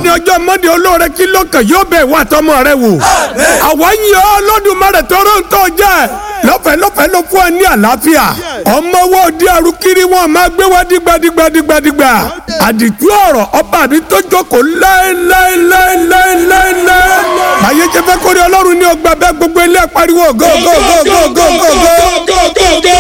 lónìí ọjọ́ mọ́ndé olóore kí lókàn yóò bẹ̀ wá tọmọ rẹ wò. àwọn yìí ọ́ lọ́dúnmọ́rẹ̀ tọrọ ń tọ́ jẹ́ lọ́fẹ̀ẹ́ lọ́fẹ̀ẹ́ ló fún ẹ ní àlàáfíà. ọmọ wo di arúkiri wọn máa gbé wá dìgbàdìgbàdìgbàdìgbà. àdìtú ọ̀rọ̀ ọba mi tó jókòó láéláéláéláéláé. àyè jẹ́ fẹ́ kórè ọlọ́run ní ọgbà bẹ́ẹ̀ gbogbo ilé pariwo gógógógógógógó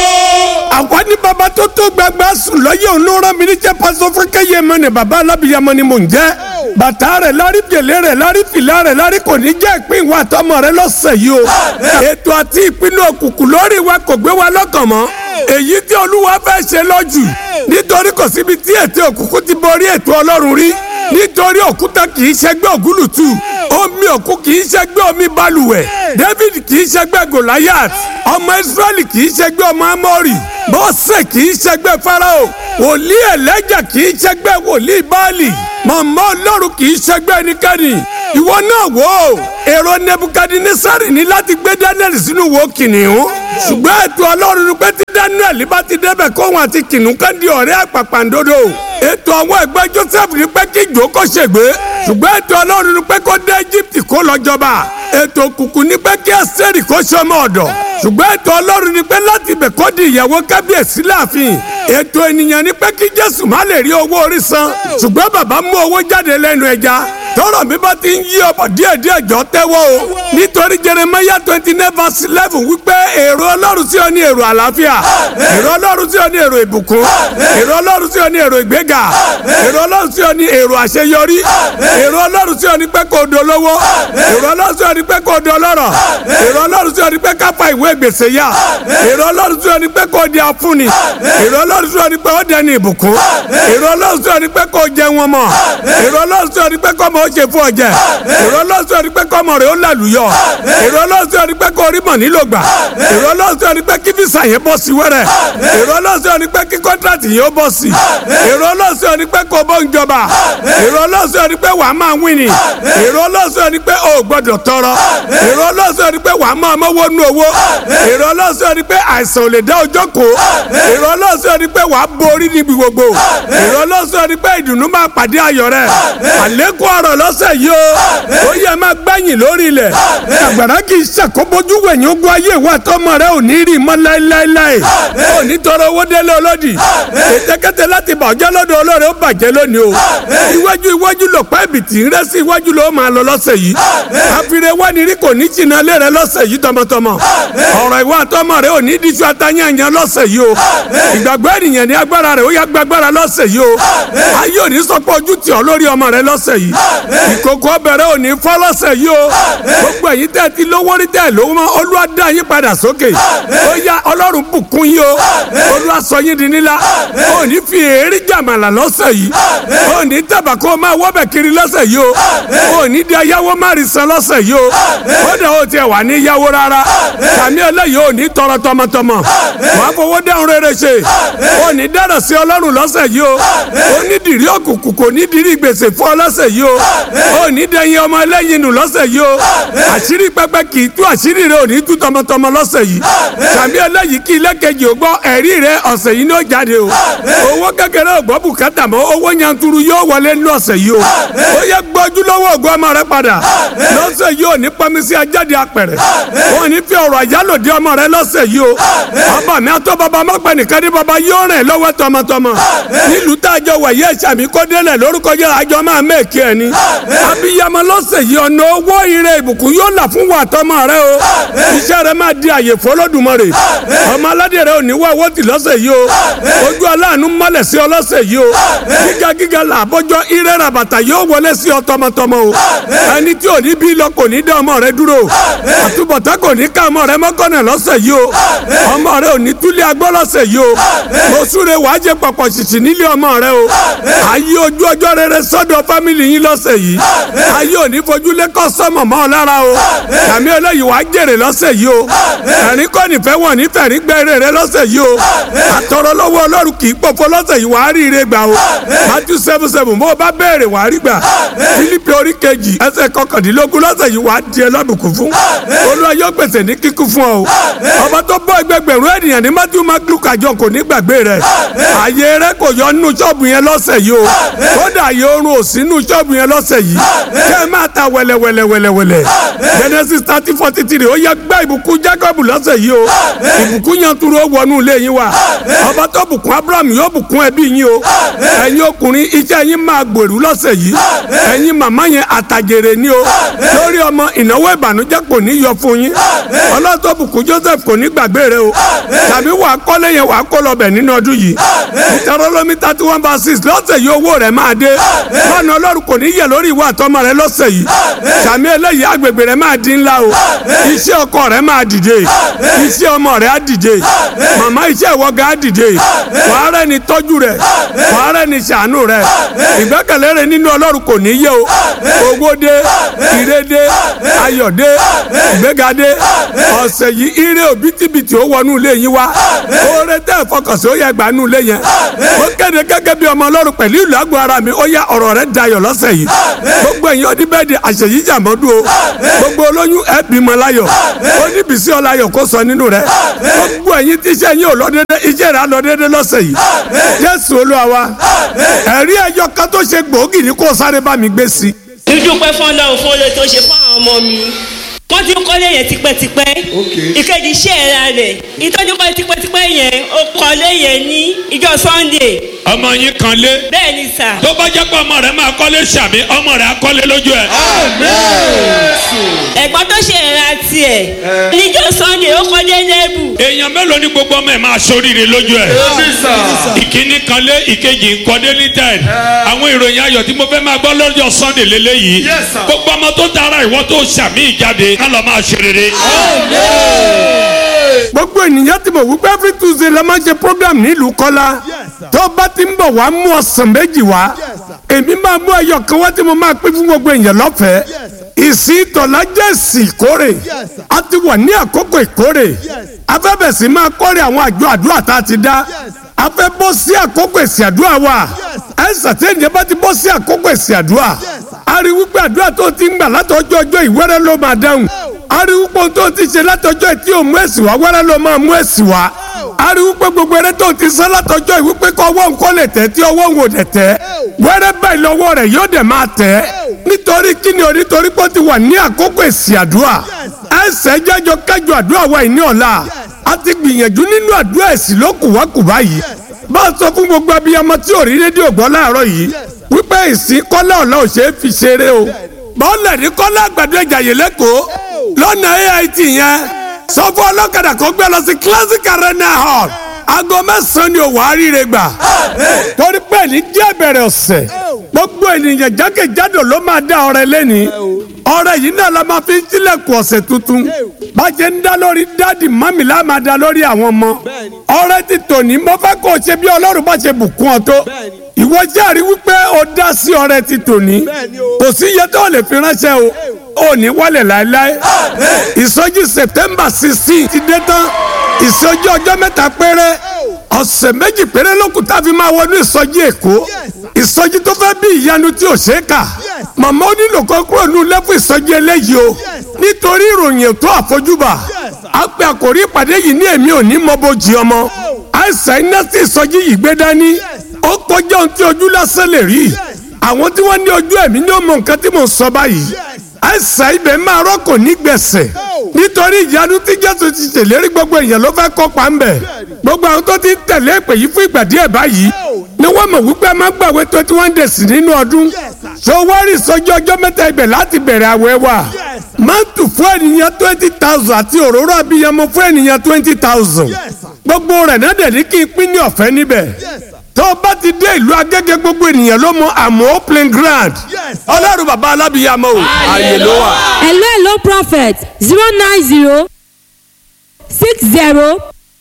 àwa ní baba tó tó gbàgbà sùn lọ́yẹ̀ òun ló rán mi níjẹ́ pásọ fún kẹ́yẹ mọ́ ni baba alábìyamọ ni mò ń jẹ́ bàtà rẹ̀ lárí gèlè rẹ̀ lárí fìlà rẹ̀ lárí kò ní jẹ́ ìpín ìwà àtọmọ rẹ̀ lọ́sẹ̀ yìí o ètò àti ìpinnu òkùnkùn lórí wa kò gbé wa lọ́kàn mọ́ èyí tí olúwa fẹ́ ṣe lọ́jù nítorí kò síbi tí ètò òkùnkùn ti borí ètò ọlọ́run rí nítorí òkúta kì í ṣẹgbẹ́ ògúlùtù omi òkú kì í ṣẹgbẹ́ omi balùwẹ̀ david kì í ṣẹgbẹ́ goliath ọmọ israẹli kì í ṣẹgbẹ́ ọmọ amori mọ́sẹ̀ kì í ṣẹgbẹ́ farao wòlíì ẹlẹ́jà kì í ṣẹgbẹ́ wòlíì baali màmá ọlọ́run kì í ṣẹgbẹ́ ẹnikẹ́ni ìwọ náà wò ó èrò nebukadnesari ní láti gbé daniel sínú wo kìnìún ṣùgbọ́n ètò ọlọ́run ni pé tí daniel bá ti débẹ̀ kóhun àti kìnìún kan di ọ̀rẹ́ àpàpàǹdodo ètò àwọn ẹgbẹ́ joseph ni pé kí ìjó kó ṣègbè ṣùgbọ́n ètò ọlọ́run ni pé kó dé egypt kó lọ jọba ètò òkùnkùn ni pé kí ẹsẹ̀rì kó ṣọmọ ọ̀dọ̀ ṣùgbọ́n ètò ọlọ́run ni pé láti ibẹ̀ kó di ìyàwó kábíyèsí láàfin ètò ènìyàn ni pé kí jésù má lè rí owó orí san ṣùgbọ́n bàbá mú owó jáde lẹ́nu ẹja tọrọ mi bá ti ń yí ọbọ díẹ̀ díẹ̀ jọ tẹ́wọ́ o nítorí jeremaya twenty nine verse eleven wípé èrò ọlọ́run sí ọ ní èrò àlàáfíà èrò ọlọ́run sí ọ ní èrò ìbùkún èrò ọlọ́run sí ọ ní èrò ìgbéga èrò ọlọ́run sí ọ ní èrò àṣeyọrí èrò ọlọ́run sí ọ ní pé kò dolówó èrò ọlọ́run sí ọ ní pé kò dọlọ́rọ̀ èrò ọlọ́run sí ọ ní pé kápá ìwé gbèsè yá èrò ọlọ́run sí ọ ní pé kò di afúnni èrò ọlọ́run sí ọ ní pé ó dẹni ìbùkún èrò ọlọ́run sí ọ ní pé kò jẹ wọn mọ́ èrò ọlọ́run sí ọ ní pé kọ́ mọ́ ó ṣe fún ọjẹ èrò ọlọ́run sí ọ ní pé kọ́ mọ́ rẹ̀ ó làlùyọ èrò ọlọ́run sí ọ ní pé kò rí mọ̀ nílò gbà èrò ọlọ́run sí ọ ní pé kí fisa yẹn bọ́ sí wẹ́rẹ́ èrò ọlọ́run sí ọ ní pé kí kọ́ńtrátì yẹn ó bọ́ sí èrò ọlọ́run sí ọ ní pé kò bọ́ ń jọba èrò ọlọ́run sí ọ ní pé wàá máa wíni èrò ọlọ́run sí ọ ní pé o gbọ́dọ̀ tọrọ èrò ọlọ́run sí ọ ní pé wàá máa mọ́wọ́ nú owó èrò ọlọ́run sí ọ ní pé àìsàn ò lè dá ọjọ́ kó èrò ọlọ́run sí ọ ní pé wàá borí níbi gbogbo èrò ọlọ́run sí ọ ní pé ìdùnnú máa pàdé ayọ̀ rẹ̀ àlékún ọ̀rọ̀ lọ́sẹ̀ yìí o ó yẹ máa gbẹ̀yìn lórí ilẹ̀ àgbàrá kì í ṣàkóbójú wẹ̀yìn ogun ayé ìwà tọmọ rẹ ò ní rí mọ́ láéláéláé ò ní tọrọ owó délé olódì ètèkété láti bàjẹ́ lọ́dọ̀ olóore ó bàjẹ́ lónìí o iwájú iwájú lọ pẹ́ ibìtì ń rẹ́ sí iwájú ló máa lọ lọ́sẹ̀ yìí àfihàn wá ní rí kò ní jìnnà lé rẹ lọ́sẹ̀ yìí tọmọtọmọ ọ̀rọ̀ ìwà tọmọ rẹ ò ní díjú atányànyàn lọ́sẹ̀ yìí o ìgbàgbọ́ ènìyàn ní agbára rẹ ó yá gbàgbára lọ́sẹ̀ yìí o ayé òní sọpọ̀ ojú tì ọ́ lórí ọmọ rẹ lọ́sẹ̀ yìí ìkòkò ọbẹ̀rẹ̀ òní fọ́ lọ́sẹ̀ yìí o gbogbo ẹ̀yin tẹ́ ti lówó rí tẹ́ lówó mọ́ olúwa dá yín padà sókè ó yá ọlọ́run bùkún yín o olúwa sọ yín di nílá òní fi èérí jàmàlà lọ́sẹ̀ yìí òní tàbà kó máa wọ́bẹ̀ kiri lọ́sẹ̀ yìí o òní di ayáwó má rí san lọ́sẹ̀ yìí o ó dẹ̀ ó tiẹ̀ wà ní yáwó rárá tàmí eléyìí òní tọrọ tọmọtọmọ wàá fowó dáhùn rere ṣe òní dára sí ọlọ́run lọ́sẹ̀ yìí o onídìrí òkùnkùn kò ní dirí gbèsè fún ọ lọ́sẹ̀ yìí o òní dẹ̀yìn ọmọ ẹlẹ́yin nù lọ́sẹ̀ yìí o àṣírí pẹpẹ kì í tú àṣírí rẹ òní tú tọmọtọmọ lọ́sẹ̀ yìí tàbí eléyìí kí ilé kejì ò gbọ́ ẹ̀rí rẹ ọ̀sẹ̀ yìí ní ó jáde o owó kékeré ò gbọ́ bùkátà mọ́ owó yanturu yóò wọlé ní ọ̀sẹ̀ yìí o ó yẹ gbọ́jú lọ́wọ́ ògùn ọmọ rẹ padà lọ́sẹ̀ yìí ò ní pamisi ajáde apẹ̀rẹ̀ wọn ní fi ọ̀rọ̀ àyálòdì ọmọ rẹ lọ́sẹ̀ yìí o ọba mi àtọ́ baba mọ́pẹ́ nìkan ní baba yóò rìn lọ́wọ́ tọmọtọmọ nílùú tá a jọ wẹ̀ yé sàmì kó délẹ̀ lórúkọ yẹ àjọ máa mẹ́ẹ̀kì ẹ̀ ni abiyamọ lọ́sẹ̀ yìí ọ̀nà owó ire ìbùkún yóò là fún wa tọmọ rẹ o iṣẹ́ rẹ máa di àyè fọlọ́dúnmọ́rè ọmọ aládé rẹ ò ní wá owó tì lọ́sẹ̀ yìí o ojú aláàánú mọ́lẹ̀ sí ọ lọ́sẹ̀ yìí o gíga gíga là bọ́jọ́ ire rabata yóò wọlé sí ọ tọmọtọmọ o ẹni tí ò ní bí lọ kò ní dá ọmọ rẹ dúró àtúbọ̀tá kò ní ká ọmọ rẹ mọ́kànnà lọ́sẹ̀ yìí o ọmọ rẹ ò ní túlẹ̀ agbọ́ lọ́sẹ̀ yìí o mo súre wàá jẹ pọ̀pọ̀ ṣìṣì nílé ọmọ rẹ o ayé ojú ọjọ́ rere sọ́dọ̀ fámìlì yín lọ́sẹ̀ yìí ayé ò ní fojú lé kọ́ sọ́mọ̀ mọ́ ọ lára o tàmí eléyìí wàá jèrè lọ́sẹ̀ yìí o ẹ̀rín kọ́ nífẹ̀ẹ́ wọ̀n nífẹ̀ẹ́ rí gbẹ́rẹ́ rẹ lọ́sẹ̀ yìí o àtọ̀rọ̀ lọ́wọ́ ọlọ́run kì í pọ̀fọ́ lọ́sẹ̀ yìí wàá rí ire gbà o Matthew seven seven bó o bá béèrè wàá rí gbà Fílípì orí kejì ẹsẹ̀ kọkàndínlógún lọ́sẹ̀ yìí wàá di ẹlọ́bùkún fún Olúwa yóò pèsè ní kíkún fún ọ o ọba tó bọ́ ẹgbẹgbẹ̀rún ènìyàn ní Matthew mark luke àjọ kò ní gbàgbé rẹ̀ ààyè rẹ kò yọ nínú ṣọ́ọ̀bù yẹn lọ́sẹ̀ yìí o kódà ààyè oorun ò sí nínú ṣọ́ọ̀bù yẹn lọ́sẹ̀ lọ́sẹ̀ yìí kẹ́ ẹ máa ta wẹ̀lẹ̀wẹ̀lẹ̀wẹ̀lẹ̀ Genesis thirty forty three ó yẹ gbá ìbùkún Jacob lọ́sẹ̀ yìí o ìbùkún yanturu ó wọnú ilé yín wa ọba tó bùkún Abraham yóò bùkún ẹbí yín o ẹ̀yin ọkùnrin iṣẹ́ yín máa gbèrú lọ́sẹ̀ yìí ẹ̀yin màmá yẹn àtàjèrè ni o lórí ọmọ ìnáwó ìbànújẹ́ kò ní yọ fún yín ọlọ́tọ̀ bùkún Joseph kò ní gbàgbé rẹ o tàbí wàá kọ́lé yẹn wàá kó lọ bẹ̀ nínú ọdún yìí ìtàrọ́lọ́mí thirty one by six lọ́sẹ̀ yìí owó rẹ̀ máa dé lọ́nà ọlọ́run kò ní yẹ lórí ìwà àtọmọ rẹ lọ́sẹ̀ yìí sàmì eléyìí agbègbè rẹ máa di ńlá o iṣẹ́ ọkọ rẹ máa dìde iṣẹ́ ọmọ rẹ á dìde màmá iṣẹ́ ìwọ́gà á dìde wàá rẹ ni tọ́jú rẹ wàá rẹ ni ṣàánú rẹ ìgbẹ́kẹ̀lé rẹ nínú ọlọ́run kò ní yẹ o owó dé ire dé ayọ̀ dé ìgbéga dé ọ̀sẹ̀ yìí ire òbítíbitì ó wọnú ilé yín wá oore tẹ́ ẹ̀ fọkànsí ó yẹ gbà nú ilé yẹn ó kéde gẹ́gẹ́ bí ọmọ ọlọ́run pẹ̀lú ìlú àgọ́ ara mi ó yá ọ̀rọ̀ rẹ dayọ̀ lọ́sẹ̀ yìí gbogbo ẹ̀yin ọdún bẹ́ẹ̀ di àṣeyí jàmọ́dú o gbogbo olóyún ẹ bímọ láyọ̀ ó ní bísí ọláyọ̀ kó sọ nínú rẹ gbogbo ẹ̀yin tí iṣẹ́ yín ò lọ dédé iṣẹ́ rẹ á lọ dédé lọ́sẹ̀ yìí Jésù Olúwa wa ẹ̀rí ẹyọ kan tó ṣe gbòógì ní kó sáré bá mi gbé sí. dúdúpẹ́ fún ọlọ́run fún olè tó ṣe fún àwọn ọmọ mi wọ́n ti ń kọ́lé yẹn tipẹ́tipẹ́ ìkejì iṣẹ́ ẹ̀ra rẹ̀ ìtọ́jú kọ́lé tipẹ́tipẹ́ yẹn ó kọ́lé yẹn ní ìjọ Sunday ọmọ yín kan lé bẹ́ẹ̀ ni sà tó bá jẹ́ pé ọmọ rẹ̀ máa kọ́lé sàmì ọmọ rẹ̀ á kọ́lé lójú ẹ̀. ẹ̀gbọ́n tó ṣe ẹ̀ra tiẹ̀ níjọ Sunday ó kọ́lé lẹ́bù èèyàn mélòó ni gbogbo ọmọ ẹ̀ máa ṣoríire lójú ẹ̀. ìkíní kan lé ìkejì ń kọ́dé ní tẹ́ẹ̀d àwọn ìròyìn ayọ̀ tí mo fẹ́ máa gbọ́ lọ́jọ́ Sunday lélẹ́yìí gbogbo ọmọ tó tara ìwọ tó sàmì ìjáde ká lọ máa ṣe rere. gbogbo ènìyàn ti mọ̀ wípé every Tuesday la máa ń ṣe program nílùú Kọ́lá tó bá ti ń bọ̀ wá mú ọ̀sán méjì wá èmi máa mú ẹyọ kan wá tí mo máa pín fún gbogbo èèyàn lọ́fẹ̀ẹ́ ìsìn tọ̀lá jẹ́ ìsìn ìkórè a ti wà ní àkókò ìkórè afẹ́bẹ̀sì máa kórè àwọn àjọ àdúrà tá a ti dá a fẹ́ bọ́ sí àkókò èsì àdúrà wa ẹ sàtẹ́yìn bá ti bọ́ sí àkókò èsì àdúrà a rí wípé àdúrà tó ti ń gbà látọjọ́ ọjọ́ ìwẹ́rẹ́ ló máa dáhùn a rí wípé tó ti ṣe látọjọ́ tí ò mú èsì wá wẹ́rẹ́ ló máa mú èsì wá a rí wípé gbogbo eré tó ti sán látọjọ́ ìwípé kọ́ ọwọ́ nǹkan lè tẹ̀ tí ọwọ́ ń wò dẹ̀ tẹ̀ wẹ́rẹ́ báyìí lọ́wọ́ rẹ̀ yóò dẹ̀ máa tẹ̀ nítorí kíni o nítorí pé ó ti wà ní àkókò èsì àdúrà ẹsẹ̀ jẹ́jọ kájọ àdúrà wa ìní ọ̀la a ti gbìyànjú nínú àdúrà èsì ló kùwákùwá yìí bá a sọ fún gbogbo abiyamọ tí ò rí rédíò gbọ́ láàárọ̀ yìí wípé ìsìn kọ́lá ọ̀la ò ṣeé fi ṣeré o bọ́ọ̀lù ní kọ́lá àgbàdo ìjàyè lẹ́kọ̀ọ́ lọ́nà AIT yẹn sọ fún ọlọ́kadà kan gbé lọ sí classic arena hall aago mẹ́sàn-án ni òwò àríire gbà torí pé ní díẹ̀ bẹ̀rẹ̀ ọ̀sẹ̀ gbogbo ènìyàn jákèjádò ló máa dá ọrẹ lẹ́ni ọrẹ yìí náà la máa fi ń tilẹ̀kùn ọ̀sẹ̀ tuntun bàjẹ́ ń dá lórí dáàdì mọ́mì la máa dá lórí àwọn ọmọ ọrẹ ti tòní mo fẹ́ kó o ṣe bí ọlọ́run bá ṣe bùkún ọ tó ìwọ jẹ́rìí wípé o dá sí ọrẹ ti tòní kò sí iye tó lè fi ránṣẹ́ o ò ní wálẹ̀ láéláé ìsọjí September sixteen ti dé tán ìsọjí ọjọ́ mẹ́ta péré ọ̀sẹ̀ méjì péré lókun tá a fi máa wọnú ìsọjí èkó ìsọjí tó fẹ́ bí ìyanu tí ò ṣe é kà màmá ó nílò kan kúrò ní lẹ́fún ìsọjí eléyìí o nítorí ìròyìn ètò àfojúbà a pe àkòrí ìpàdé yìí ní èmi ò ní mọ bójì ọmọ àìsàn iná tí ìsọjí yìí gbé dání ó kọjá ohun tí ojú lásán lè rí àwọn tí wọ́n ní ojú ẹ̀mí ní ọmọ nǹkan tí mò ń sọ báyìí àìsàn ibẹ̀ máa rọ́kò ní gbẹ̀sẹ̀ nítorí ìyanu tí jésù ti ṣèlérí gbogbo èèyàn ló fẹ́ kópa ń bẹ̀ gbogbo àwọn tó ti tẹ̀lé ìpè yìí fún ìgbà díẹ̀ báyìí ni wọ́n mọ̀ wípé a máa gbàwé twenty one days nínú ọdún so wọ́ọ̀rì sọ́jọ́ ọjọ́ mẹ́ta ibẹ̀ láti bẹ̀rẹ̀ àwẹ̀ wa mántù fún ènìyàn twenty thousand àti òróró abiyamọ fún ènìyàn twenty thousand gbogbo rẹ̀ náà dẹ̀ ní kí n pín ní ọ̀fẹ́ níbẹ̀ tó o bá ti dé ìlú agége gbogbo ènìyàn ló mọ àmọ́ plain grand ọlọ́run bàbá alábìyamọ o ààyè ló wà. hello hello prophet zero nine zero six zero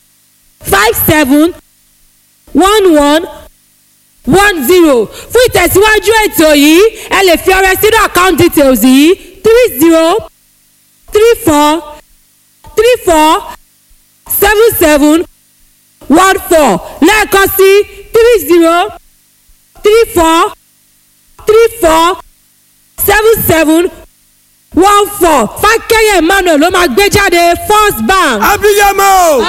five seven one one one zero fún ìtẹ̀síwájú ètò yìí ẹ lè fi ọrẹ sínú account details yìí three zero three four three four seven seven one four lẹ́ẹ̀kan sí three zero three four three four seven seven one four fákẹ́yẹ̀ emmanuel ló máa gbé jáde first bank. abiyamọ o